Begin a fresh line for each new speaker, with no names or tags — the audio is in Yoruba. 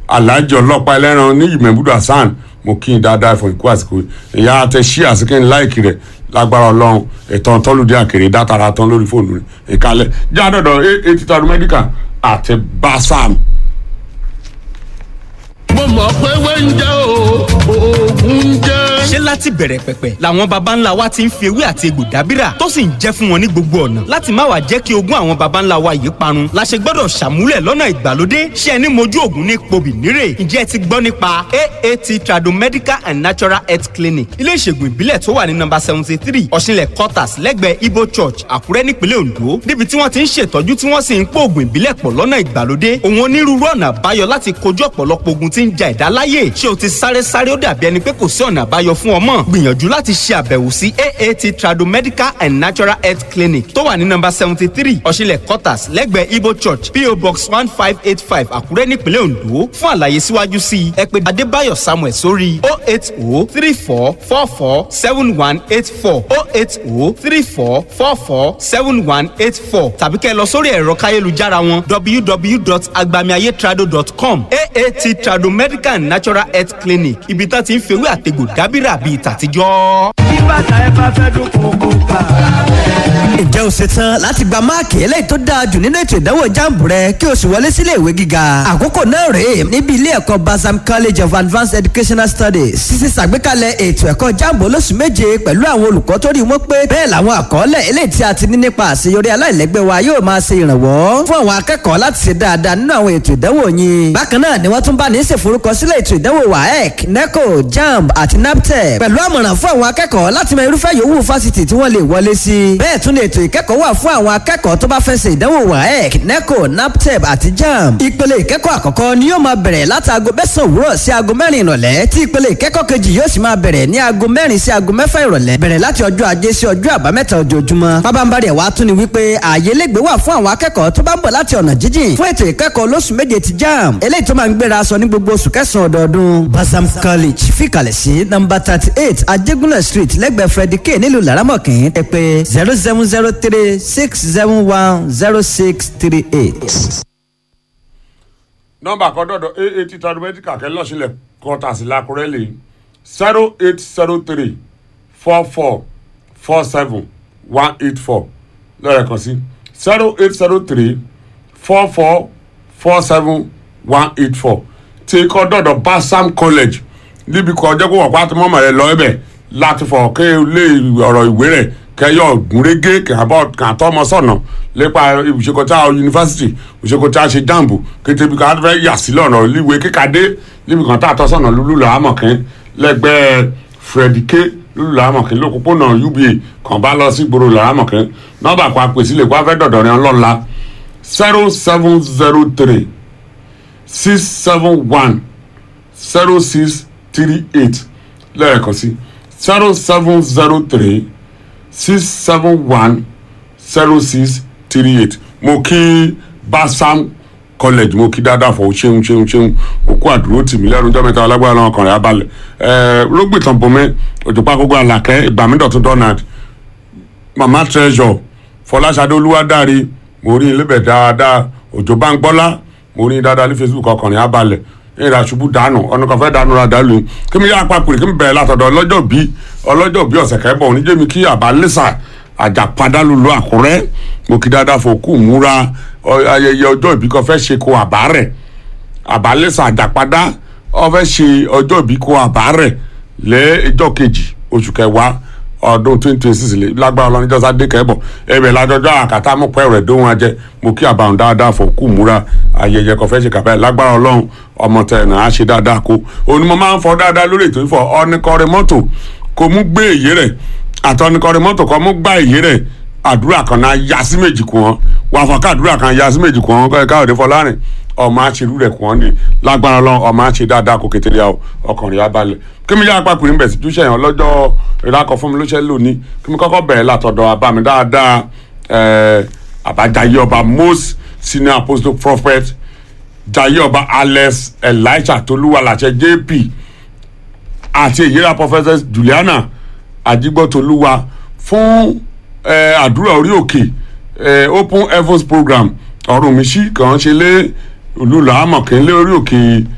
alhaji ọlọ́pàá ẹlẹ́ran ní ìmẹ̀bùdó hasan mo kí n dáadáa fún ikú àsìkò ìyá àtẹ ṣí àsìkò ní láìkì rẹ̀ lágbára ọlọ́run ẹ̀tàn tọ́lùdé àkèrè dátara tán lórí fóònù rẹ̀ ìkálẹ̀ jáàdọ̀dọ̀ eighty thousand medical àti basam.
mo mọ̀ pé wẹ́ńjẹ́ o oògùn jẹ́.
ṣé láti bẹ̀rẹ̀ pẹ̀pẹ̀ làwọn baba ńlá wa ti ń fi ewé àti egbò dábìrà tó sì ń jẹ́ fún wọn ní gbogbo ọ̀nà láti má wàá jẹ́ kí ogún àwọn baba ńlá wa yìí parun la ṣe gbọ́dọ̀ ṣàmúlẹ̀ lọ́nà ìgbàlódé ṣé ẹni mojú ògùn ní pobì nírè ǹjẹ́ ẹ ti gbọ́ nípa aat tradomedical and natural health clinic ilé ìṣègùn ìbílẹ̀ tó wà ní nọ́mbà seventy three ọ̀ṣinlẹ̀ quarters lẹ́gbẹ̀ẹ́ ibo church àkúrẹ́ nípínlẹ̀ ondo níbi tí wọ́n ti ń ṣètọ́jú tí wọ́n sì ń pò ògùn ìbílẹ̀ pọ̀ lọ́nà ìgbàlódé òun onírúurú ọ̀nà àbáyọ láti kojú ọ̀pọ̀lọpọ̀ ogun tí ń ja ẹ̀dá láyè ṣé o ti sáré sáré ó dàbí ẹni pé kò sí ọ̀nà àbáyọ fún ọmọ gbìyànjú láti ṣe àbẹ̀wò sí aat tradomedical and natural health clinic tó wà ní nọ́mbà seventy three ọ̀ṣinlẹ̀ quarters lẹ́gbẹ̀ẹ́ ibo church po box one five eight five àkúrẹ́ nípínlẹ̀ ondo fún àlàyé síwájú sí i ẹ pè adébáyọ̀ samuel sórí o eight o three four four four seven one eight four o eight o three four four four seven one eight four tàbí kẹ́ ẹ lọ sórí ẹ̀rọ káyélujára wọn www.agbamiayetrado.com aat tradomedical and natural health clinic ibi tá ti ń fewé àtegbò dábìrà bíi tàtijọ́.
bí bàtà ẹ bá fẹ́ dún kókó ká.
ǹjẹ́ o ṣetán láti gba máàkì eléyìí tó dáa jù nínú ètò ìdánwò jáàmù rẹ kí o sì wọlé sílé ìwé gíga àkókò náà rèé níbi ilé ẹ̀kọ́ basam college of advanced educational studies sísè ṣàgbékalẹ̀ ètò ẹ̀kọ́ jáàmù olóṣù méje pẹ̀lú àwọn olùkọ́ tó rí wọn pé bẹ́ẹ̀ làwọn àkọọ́lẹ̀ eléyìí tí a ti ní nípa àṣeyọrí aláìlẹ́gbẹ́ wa yóò máa ṣe ìrànwọ́ fún àwọn akẹ́kọ̀ọ́ láti ṣe dáadáa nínú àwọn ètò ìdánwò yín bákan náà ni wọ́n tún bá ní ṣèforúkọsílẹ̀ ètò ìdánwò waec neco jamb àti naptep pẹ̀lú àmọ̀ràn fún àwọn akẹ́kọ̀ọ́ láti mọ irúfẹ́ yòówù fásitì tí wọ́n lè wọlé sí bẹ́ẹ̀ tún ni ètò ìkẹ́kọ̀ọ́ wà fún àwọn akẹ́kọ̀ọ́ tó bá fẹ́ ṣe ìdánwò waec neco naptep àti jamb ìpele ìkẹ́kọ̀ọ́ àkọ́kọ́ ni yóò máa bẹ̀rẹ̀ láti aago mẹ́sàn òwúrọ̀ sí aago mẹ́rin ìrọ̀lẹ́ tí ìpele ìkẹ́kọ̀ọ́ kejì yóò sì máa bẹ̀rẹ̀ ní aago mẹ́rin sí aago mẹ́fà ìrọ̀lẹ́ bẹ̀rẹ̀ láti ọjọ́ ajé sí ọjọ́ àbámẹ́ta ojoojúmọ́ pábánbárì ẹ̀ wá tún ni wípé ààyè lẹ́gbẹ̀ẹ́ wà fún àwọn akẹ́kọ̀ọ́ tó bá ń bọ̀ láti ọ̀nà jíjìn fún ètò ìkẹ́kọ̀ọ́ lóṣù méje ti jamb eléyìí tó máa ń gbéra sọ ní gbogbo oṣù kẹsàn-án ọdọọdún basam college fìkàlẹ̀ sí nọ́mbà thirty eight ajégúnlẹ̀ street lẹ́gbẹ̀ẹ́ freddy k nílùú laramọ̀kín ẹ pè zero seven zero three six seven one zero six three eight.
nọmba kan dọdọ aat tradomedical kẹ lọsílẹ kọta sí lakurẹ lè zero eight zero three four four four seven one eight four lọ́rẹ̀ kan sí zero eight zero three four four four seven one eight four tí kọ́ dọ̀dọ̀ basam college níbi kan ọjọ́ kó wọ̀ pátí mọ́mọ́ rẹ lọ ẹbẹ̀ láti fọ̀ ké lé ọ̀rọ̀ ìwé rẹ̀ kẹyọ gúnrégé kàbọ̀ kàtọ́mọ sọ̀nà lépa ìṣèkọ̀tà yunifásitì ìṣèkọ̀tà ṣe jàǹbù kété bí ká fẹ́ yà sí lọ́nà líwe kíkadé níbi kan tá a tọ́ sọ̀nà lulú làámọ̀kín lẹ́gbẹ̀ẹ́ freddy k lulú làámọ̀kín lókùpọ̀nà uba kàn bá lọ sí gbòòrò làámọ̀kín nọ́mbà kan àpèsè lè kó afẹ́ dọ̀dọ̀ rẹ̀ ńlọ́la zero seven zero three six seven one zero six three eight lẹ́ẹ̀kan sí zero seven zero three six seven one zero six three eight mo kí basam college mo kí dáadáa fọ ṣeun ṣeun ṣeun òkú àdúró tì mí lẹ́nu ọjọ́ mẹ́ta alágbára náà ọkàn rẹ̀ abalẹ̀ ẹ̀ẹ́ rógbìtàn bomi òjòpá gbogbo àlàkẹ́ ìgbàmídọ̀tún donald mama treasure fọláṣadé olúwadáre mo rí ilébẹ̀ dáadáa òjò bá ń gbọ́lá mo rí dáadáa ní facebook ọkàn rẹ̀ abalẹ̀ ìrà ṣubú dànù ọ̀nà kan fẹ́ dànù ra dàlú kí mi yá apapòrè kí mi bẹ̀rẹ̀ látọ̀dọ̀ ọlọ́jọ́ bí ọlọ́jọ́ bí ọ̀sẹ̀ kẹ́ bọ̀ oníjẹ́ mi kí àbálẹ́sà àjàpadà lulu àkúrẹ́ mo kí dáadáa fòkú múra ayẹyẹ ọjọ́ ìbí kan fẹ́ ṣe ko àbárẹ̀ àbálẹ́sà àjàpadà ọ fẹ́ ṣe ọjọ́ ìbí ko àbárẹ̀ lẹ́ ẹjọ́ kejì oṣù kẹwàá ọdún twenty twenty six lágbára ọlọ́run níjọ́sá dé kẹ́bọ̀ ẹ̀bẹ̀ lájọjọ́ àkàtà mú pẹ́ rẹ̀ dóhun ajẹ́ mo kí àbàwọn dáadáa fò kú múra ayẹyẹ kan fẹ́ ṣe kàbẹ́ lágbára ọlọ́run ọmọ tẹ̀ náà á ṣe dáadáa kó òun ni mo máa ń fọ dáadáa lórí ètò ìfọ ọ́nìkọrin mọ́tò kò mú gbé èyí rẹ̀ àtọ́nìkọrin mọ́tò kò mú gbá èyí rẹ̀ àdúrà kan náà yá sí méjì kù wọn wà fọ káàdúrà kan yá sí méjì kù wọn káyọ̀dé fọlárin ọmọ àṣírú rẹ̀ kù wọn ni lágbára ọlọ́run ọmọ àṣẹ dáadáa kò kékeré ọkùnrin abalẹ̀ kí mi yá apákùnrin bẹ̀ sí túṣẹ̀ yẹn lọ́jọ́ ìrákọ̀ fún mi ló ṣe lónìí kí mi kọ́kọ́ bẹ̀rẹ̀ látọ̀dọ̀ abami dáadáa àbájáyé ọba most senior apostle prophet jayé ọba alex elisha tolúwalàṣẹ jp àti èyíra professor juliana ajigbọ́tolúwa fún àdúrà orí òkè open heavens program ọ̀run mi sí kàn án ṣe lé olùlàámọ̀kẹ́ lé orí òkè